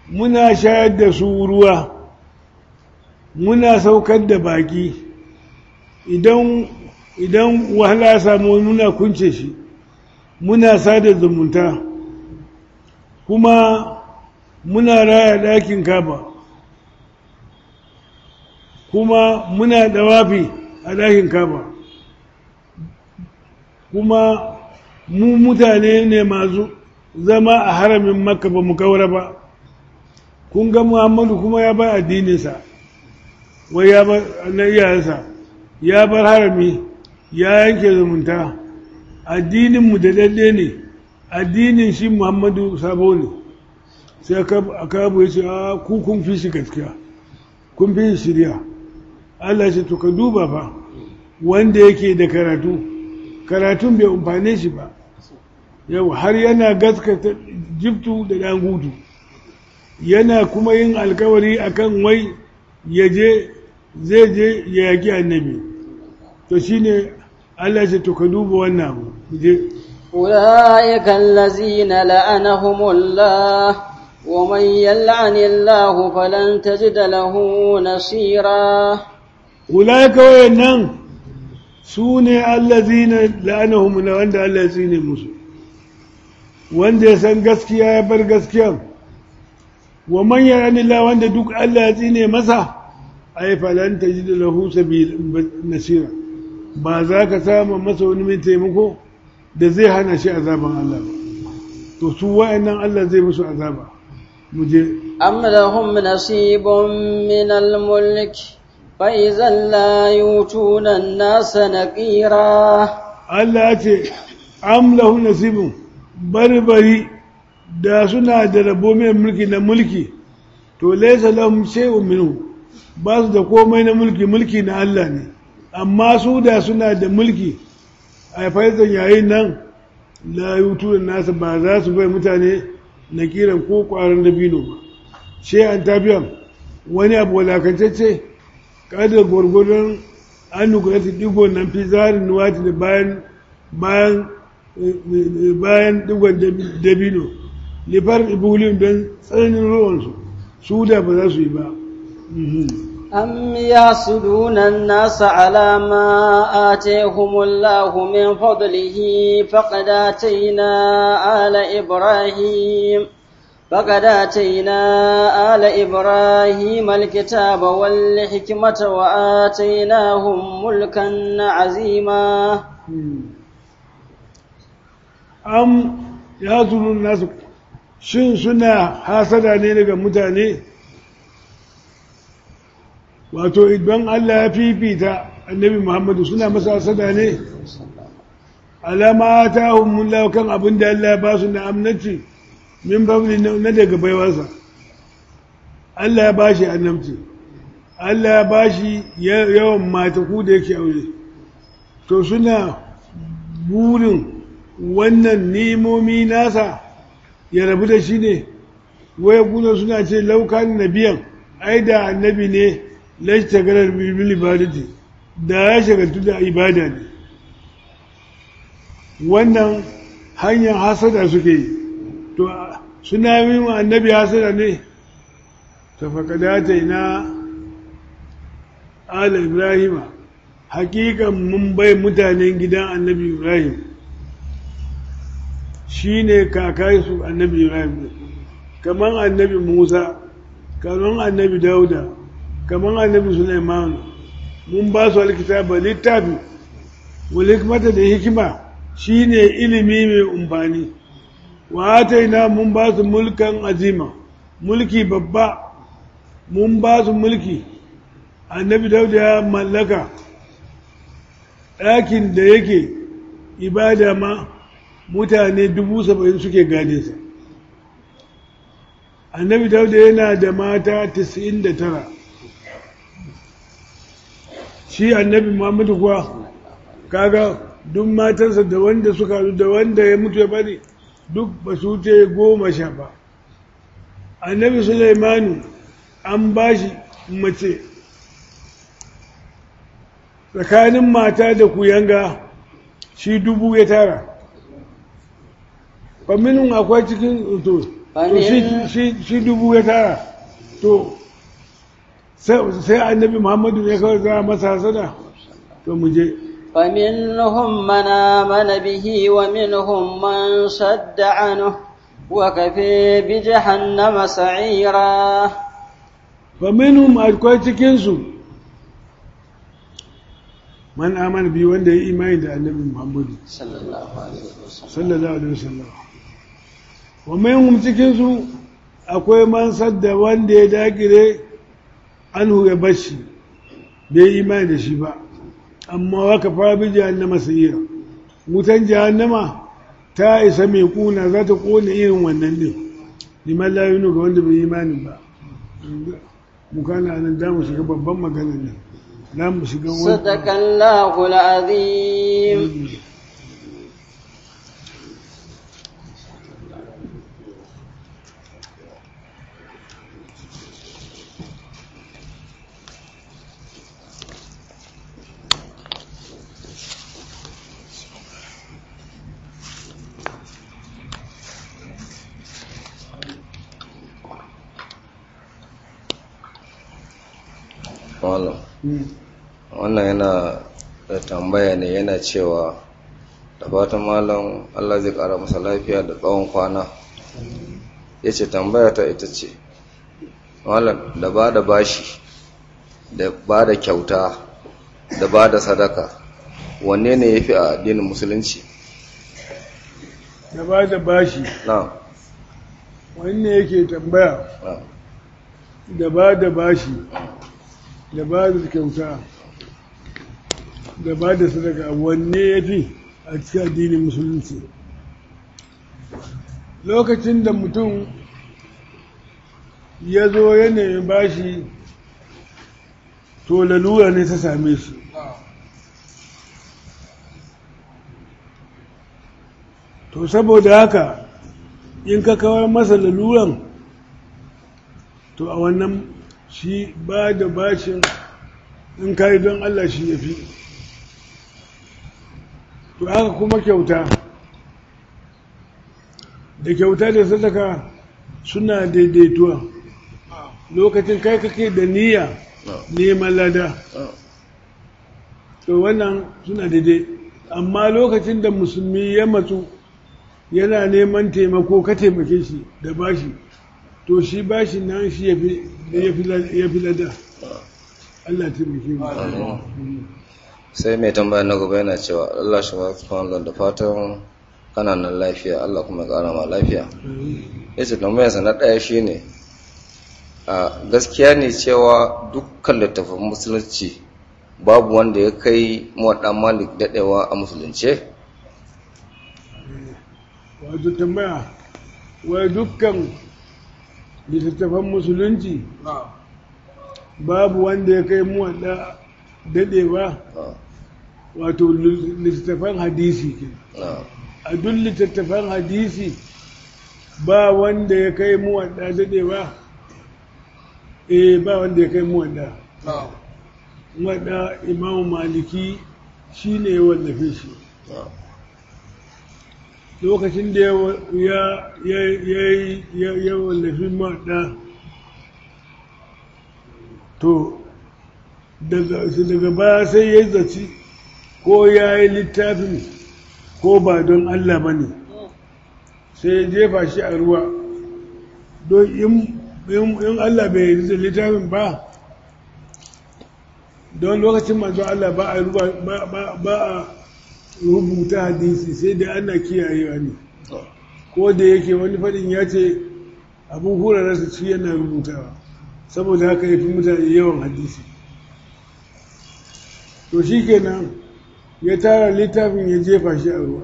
muna shayar da su ruwa muna saukar da baki idan idan wahala ya samu muna kunce shi muna sada zumunta kuma muna raya ɗakin kaba kuma muna dawafi a ɗakin kaba kuma mu mutane ne masu zama a haramin makka ba mu kaura ba kun ga muhammadu kuma ya bar addininsa wai ya bar na iyayensa ya bar harami ya yanke zumunta addininmu da daɗe ne addinin shi muhammadu sabo ne sai aka abu ya ce a ku kun fi shi gaskiya kun fi shi shirya allah ce to ka duba fa wanda yake da karatu karatun bai umfane shi ba yau har yana gaskata jiftu da ɗan gudu yana kuma yin alkawari akan wai ya je zai je ya yaƙi annabi to shine Allah ce to ka duba wannan abu je أولئك الذين لعنهم الله ومن يلعن الله فلن تجد له نصيرا أولئك وينن سوني الذين لعنهم الله وند الله يسيني musu wanda ya san gaskiya ya bar gaskiya wa man yarani Allah wanda duk Allah ya tsine masa ai falan tajid lahu sabil nasira ba za ka samu masa wani mai taimako da zai hana shi azaban Allah ba to su wa'annan Allah zai musu azaba mu je أم لهم نصيب من الملك فإذا لا يؤتون الناس نقيرا Allah ya ce am lahu nasibun barbari da suna da rabo mai mulki na mulki to laysa lahum shay'un minhu ba su da komai na mulki mulki na Allah ne amma su da suna da mulki a faizan yayin nan la yutu nasa ba za su bai mutane na kiran ko kwaran dabino ba she an tabiyan wani abu walakantacce kada gwargwadon an nukula ta digo nan fi zarin nuwati da bayan bayan bayan digon dabino lifar ibulin don tsananin ruwansu su da ba za su yi ba أم يحسدون الناس على ما آتيهم الله من فضله فقد آتينا آل إبراهيم فقد آتينا آل إبراهيم الكتاب والحكمة وآتيناهم ملكا عظيما am ya zuru nasu shin suna hasada ne daga mutane wato idan Allah ya fifita annabi Muhammadu suna masa hasada ne alama ta humullahu kan abin da Allah ya ba su na amnaci min babli na daga baiwarsa Allah ya ba shi annabci Allah ya ba shi yawan mataku da yake aure to suna burin wannan nimomi nasa ya rabu da shi ne waya kuna suna ce laukan nabiyan ai da annabi ne lashta garar bibil ibadati da ya shagaltu da ibada ne wannan hanyar hasada suke yi to suna yi wa annabi hasada ne ta faƙadata ina ala ibrahima hakikan mun bai mutanen gidan annabi ibrahim shi ne kakansu annabi ibrahim kamar annabi musa kamar annabi dauda kamar annabi suleiman mun ba su alkitaba littafi walikmata da hikima shi ne ilimi mai umfani wa ina mun ba su mulkan azima mulki babba mun ba su mulki annabi dauda ya mallaka ɗakin da yake ibada ma mutane dubu saba'in suke gane sa annabi dauda yana da mata tisa'in da tara shi annabi muhammadu kuwa kaga duk matansa da wanda suka da wanda ya mutu ya bari duk ba su wuce goma sha ba annabi sulaimanu an ba shi mace tsakanin mata da kuyanga shi dubu ya tara faminin akwai cikin to to shi dubu ya tara to sai annabi muhammadu ne kawai za masa hasada to mu je فمنهم من آمن به ومنهم من صد عنه وكفي بجهنم سعيرا فمنهم akwai cikinsu man amana bi wanda ya imani da annabi muhammadu sallallahu alaihi wasallam sallallahu alaihi wasallam wa minhum cikinsu akwai man sadda wanda ya dagire anhu ya bashi bai imani da shi ba amma waka fara bi jahannama sayira wutan jahannama ta isa mai kuna za ta kone irin wannan din liman layunu ga wanda bai imanin ba mu kana nan za mu shiga babban magana ne za mu shiga صدق الله العظيم Malam. wannan yana da tambaya ne yana cewa da fatan malam Allah zai kara masa lafiya da tsawon kwana ya ce tambaya ta ita ce malam da ba da bashi da ba da kyauta da ba da sadaka wanne ne ya fi a addinin musulunci da ba da bashi na wanne yake tambaya na da ba da bashi da ba da kyauta da ba da sadaka wanne ya fi a cikin addinin musulunci lokacin da mutum ya zo ya nemi bashi to lalura ne ta same shi to saboda haka in ka kawar masa laluran to a wannan shi ba da bashin in ka yi don Allah shi ya fi to haka kuma kyauta da kyauta da sadaka suna daidaituwa lokacin kai kake da niyya neman lada to wannan suna daidai amma lokacin da musulmi ya matsu yana neman taimako ka taimake shi da bashi to shi bashi nan shi ya fi lada Allah taimake mu sai mai tambaya na gaba yana cewa Allah shi ba su da fatan kananan lafiya Allah kuma ya kara ma lafiya ya ce tambayarsa na ɗaya shi ne a gaskiya ne cewa dukkan littafin musulunci babu wanda ya kai mawaɗa malik daɗewa a musulunce wato tambaya wai dukkan littattafan musulunci babu wanda ya kai muwaɗa daɗewa wato littattafan hadisi ke a duk littattafan hadisi ba wanda ya kai muwaɗa daɗewa eh ba wanda ya kai muwaɗa muwaɗa imamu maliki shi ne ya wallafe shi lokacin da ya wallafi muwaɗa to daga baya sai ya zaci ko ya yi littafin ko ba don Allah ba ne sai ya jefa shi a ruwa don in Allah bai yi da littafin ba don lokacin manzo Allah ba a ba a rubuta hadisi sai dai ana kiyayewa ne ko da yake wani faɗin ya ce abin hurarsa ci yana rubutawa saboda haka ya fi mutane yawan hadisi to shi kenan ya tara littafin ya jefa shi a ruwa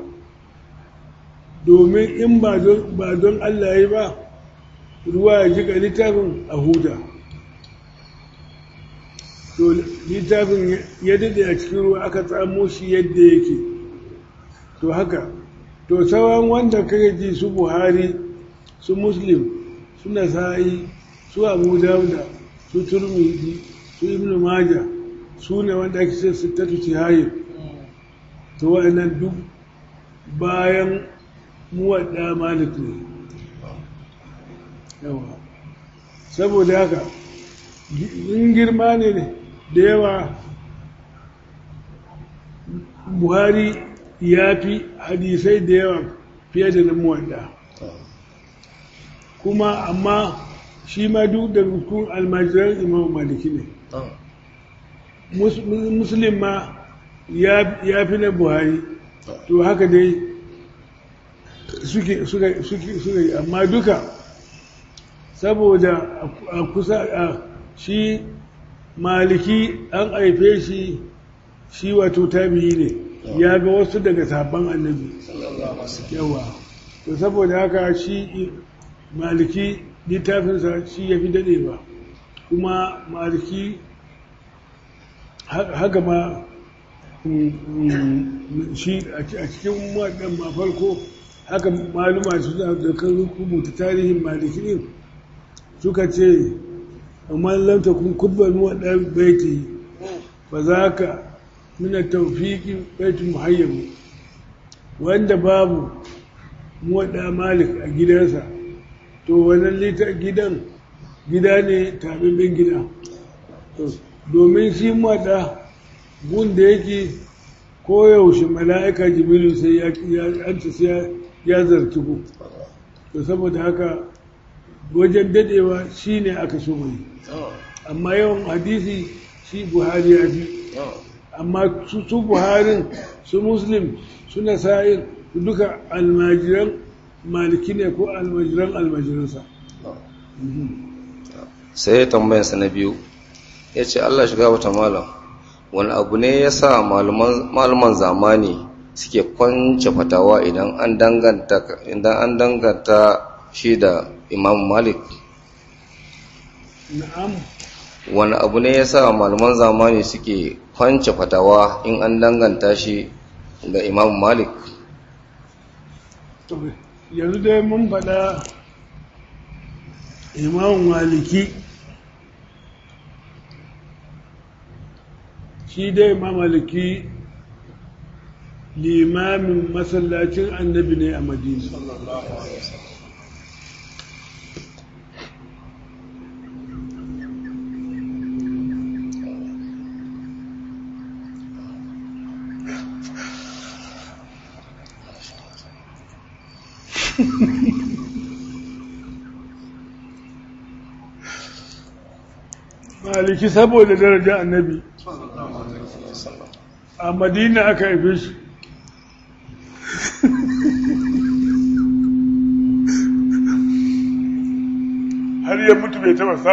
domin in ba don Allah ya ba ruwa ya jika littafin a huda to littafin ya daɗe a cikin ruwa aka tsamo shi yadda yake to haka to sauran wanda kake ji su buhari su muslim su nasa'i su abu dauda su turmidi su ibnu maja su ne wanda ake ce sittatu tihayin to wa'annan duk bayan muwadda malik ne yawa saboda haka in girma ne da yawa buhari ya fi hadisai da yawa fiye da na muwadda kuma amma shi ma duk da rukun almajiran imam maliki ne muslim ma ya fi na buhari to haka dai suke suke amma duka saboda a kusa a shi maliki an haife shi shi wato tabi'i ne ya ga wasu daga sabon annabi yawa to saboda haka shi maliki littafinsa shi ya fi daɗewa kuma maliki haka ma shi a cikin waɗanda ma farko haka maluma su da kan rubuta tarihin maliki ɗin suka ce amma lamta kun kubban waɗanda baiti ba za ka mina taufiki baitin muhayyamu wanda babu waɗanda malik a gidansa to wannan lita gidan gida ne tabibin gida domin shi waɗanda gun da yake koyaushe mala'ika jibilu sai ya ya zarki ku to saboda haka wajen dadewa shi ne aka so mai amma yawan hadisi shi buhari ya fi amma su buharin su muslim su nasa'in su duka almajiran maliki ne ko almajiran almajiransa sai tambayansa na biyu ya ce allah shiga wata malam wani abu ne ya sa malaman zamani suke kwance fatawa idan an danganta shi da imam malik na'am wani abu ne ya sa malaman zamani suke kwance fatawa in an danganta shi ga imam malik yanzu dai mun faɗa imam maliki shi dai imam maliki limamin masallacin annabi ne a madina maliki saboda daraja annabi a madina aka haife shi har ya mutu bai taba sa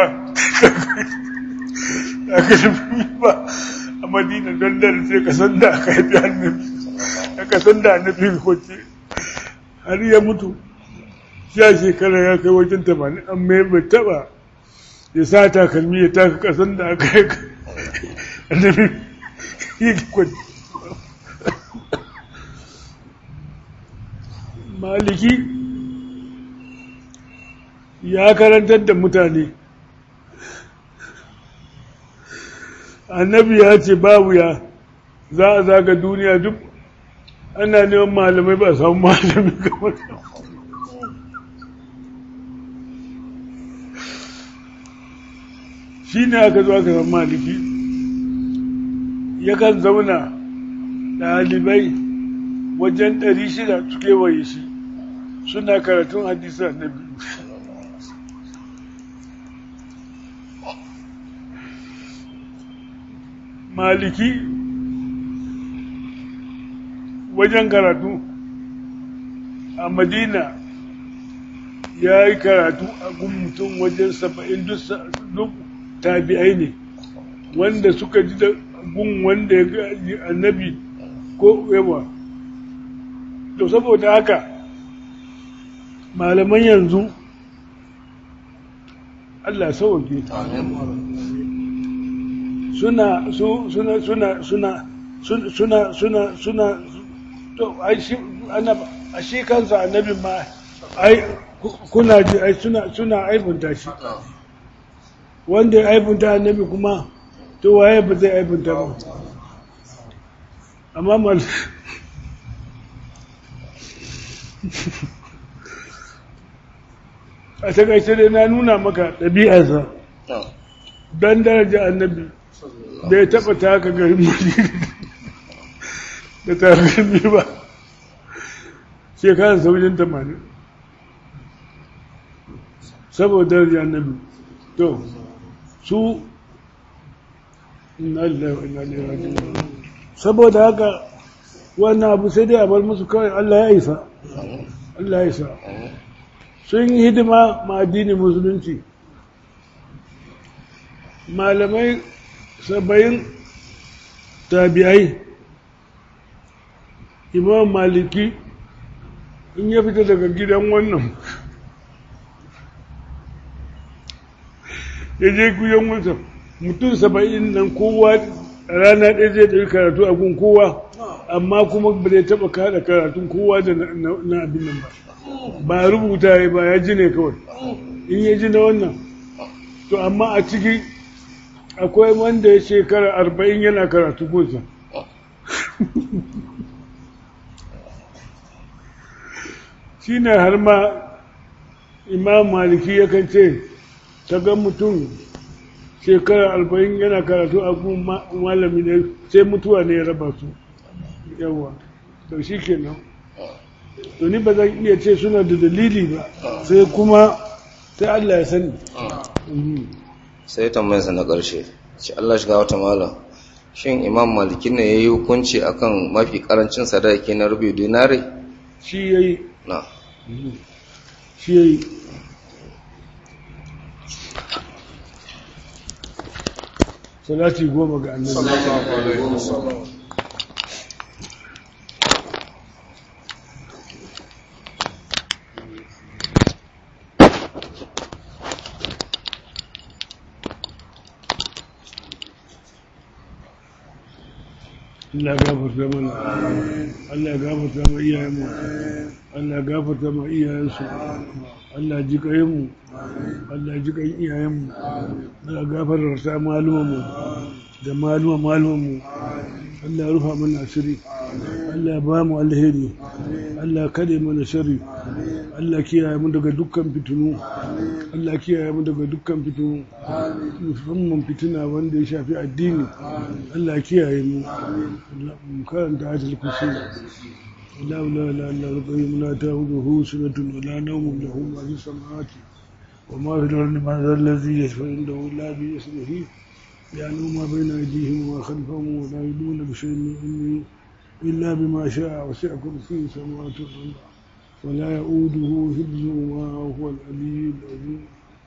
aka shi ba a madina don da sai ka san da aka haifi annabi aka san da annabi kwace har ya mutu sha shekara ya kai wajen tamanin an mai bai taba ya sa takalmi ya taka kasan da aka yi annabi yi kwace maliki ya karantar da mutane annabi ya ce babu ya za a zaga duniya duk ana neman malamai ba samu malami kamar shi ne aka zo aka samu maliki yakan zauna ɗalibai wajen ɗari shida su kewaye shi suna karatun hadisi annabi maliki wajen karatu a madina ya yi karatu a gun mutum wajen saba'in duk tabi'ai ne wanda suka ji da gun wanda ya gaji annabi ko yawa to saboda haka malaman yanzu Allah sauke suna suna suna suna suna suna suna to ai shi annaba a shi kansa annabi ma ai kuna ji ai suna suna aibunta shi wanda ya aibunta annabi kuma to waye ba zai aibunta ba amma mal a takaice dai na nuna maka ɗabi'arsa don daraja annabi bai taɓa taka garbi da takalmi ba shekarar saujin tamanin saboda daraja annabi to su saboda haka wannan abu sai dai a bar musu kawai Allah ya isa Allah ya isa sun yi hidima ma addinin musulunci malamai saba'in tabi'ai imam maliki in ya fita daga gidan wannan ya je kuyan wata mutum saba'in nan kowa rana ɗaya zai ɗari karatu a gun kowa amma kuma ba zai taɓa kada karatun kowa da na abin nan ba ba rubuta ya ba ya ji ne kawai in ya ji na wannan to amma a ciki akwai wanda ya shekara arba'in yana karatu gunsa shi ne har ma imam maliki yakan ce ta ga mutum shekara arba'in yana karatu a gun malami ne sai mutuwa ne ya raba su yawa to shi kenan to ni ba zan iya ce suna da dalili ba sai kuma sai Allah ya sani sai tambayarsa na ƙarshe ce Allah shiga wata malam shin imam maliki ne ya yi hukunci akan mafi karancin sadaki na rubi dinari shi ya yi na shi ya yi salati goma ga annabi Allah gafarta mana Allah gafarta ma iyayenmu Allah gafarta ma iyayensu Allah ji mu Allah ji kan iyayenmu Allah gafarta malumanmu da maluma malumanmu Allah ya rufa mana asiri Allah ya ba mu alheri Allah kade mana shari Allah kiyaye mu daga dukkan fitinu Allah kiyaye mu daga dukkan fitinu musamman fitina wanda ya shafi addini Allah kiyaye mu mu karanta ayatul kursi لا لا لا لا القيوم لا تأخذه سنة ولا نوم له ما في السماوات وما في الأرض من ذا الذي يشفع عنده إلا بإذنه يعلم ما بين أيديهم وما خلفهم ولا يدون بشيء من علمه إلا بما شاء وسع كرسيه السماوات والأرض ولا يؤوده حفظهما وهو العلي العظيم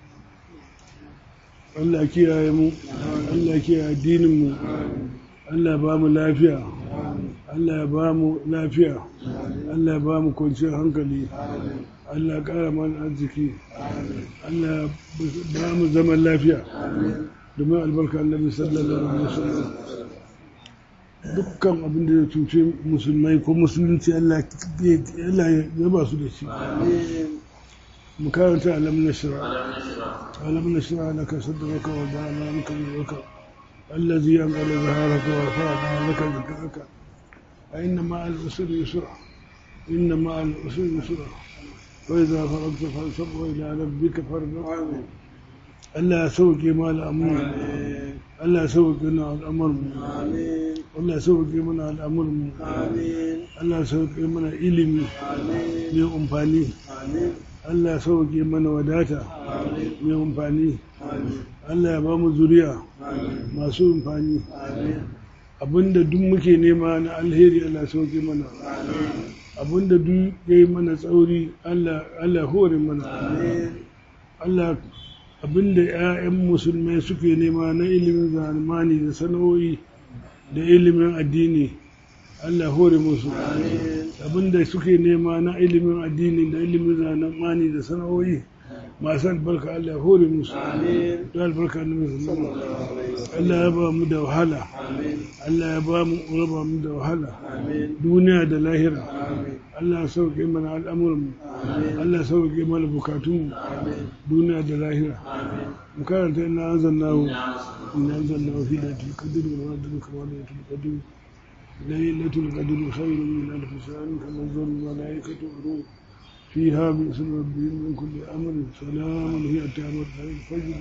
Allah kiyaye mu Allah kiyaye addinin mu Allah ba mu lafiya Allah ya ba mu lafiya Allah ya ba mu kwanciyar hankali Allah ya ƙara mana arziki Allah ya ba mu zaman lafiya domin albarka annabi sallallahu alaihi wasallam dukkan abin da ya cuce musulmai ko musulunci Allah ya ba su da shi mu karanta alam nashra alam nashra laka sadraka wa da'ana anka waka الذي أنقل ظهرك ورفعنا لك ذكرك فإن مع العسر يسرا إن مع العسر يسرا وإذا فرغت فانصب وإلى ربك فارغب ألا سوق ما الأمر ألا سوق لنا الأمر ألا سوق منا الأمر ألا سوق منا إلمي لأمفاني Allah sauke mana wadata mai amfani Allah ya ba mu zuriya masu amfani abinda duk muke nema na alheri Allah sauke mana abinda duk ya yi mana tsauri Allah hore mana Allah abinda 'ya'yan musulmai suke nema na ilimin zamani da sana'o'i da ilimin addini Allah hore musu abinda suke nema na ilimin addini da ilimin zamani da sana'o'i masu albarka Allah hore musu da albarka na musulman Allah ya ba mu da wahala Allah ya ba mu raba mu da wahala duniya da lahira Allah ya sauke mana al'amuranmu Allah ya sauke mana bukatunmu duniya da lahira mu karanta ina anzalnahu ina anzalnahu fi lailatul qadr wa nadruka wa lailatul qadr ليلة القدر خير من ألف شهر تنزل الملائكة والروح فيها بإذن ربهم من كل أمر سلام هي تامر الفجر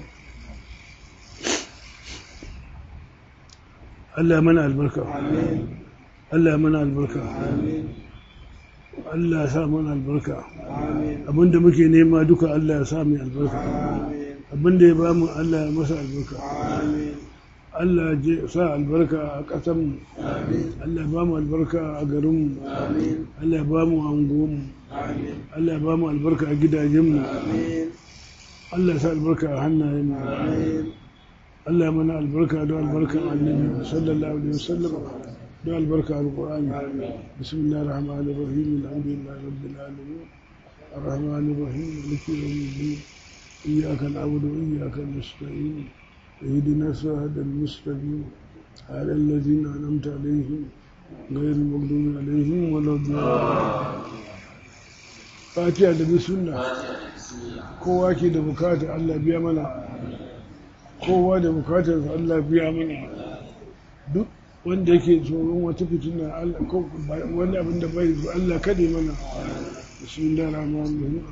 Allah mana albarka Allah mana albarka Allah ya sa mana albarka abinda muke nema duka Allah ya sa mai albarka abinda ya bamu Allah ya masa albarka Allah ya sa albarka a ƙasanmu Allah ya bamu albarka a garinmu Allah ya bamu anguwanmu Allah ya bamu albarka a gidajenmu Allah ya sa albarka a hannayenmu Allah ya mana albarka don albarkan annabi sallallahu alaihi wasallam don albarka alqur'ani bismillahir rahmanir rahim alhamdulillahi rabbil alamin arrahmanir rahim maliki yawmiddin iyyaka na'budu wa iyyaka nasta'in اهدنا الصراط المستقيم على الذين انعمت عليهم غير المغضوب عليهم ولا الضالين fatiha da sunna kowa ke da bukata Allah biya mana kowa da bukatar Allah biya mana duk wanda yake tsoron wata fitina Allah ko wani abin da bai zo Allah kade mana bismillahir rahmanir rahim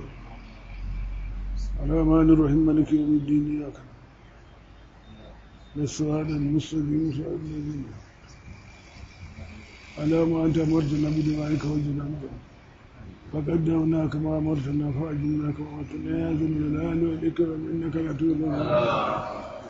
الرحمن الرحيم مالك يوم الدين إياك نسوى هذا المستقيم صراط الذين على ما أنت أمرتنا بدعائك وجنا فقدمنا كما أمرتنا فأجبنا كما أمرتنا يا ذا الجلال والإكرام إنك لا تولى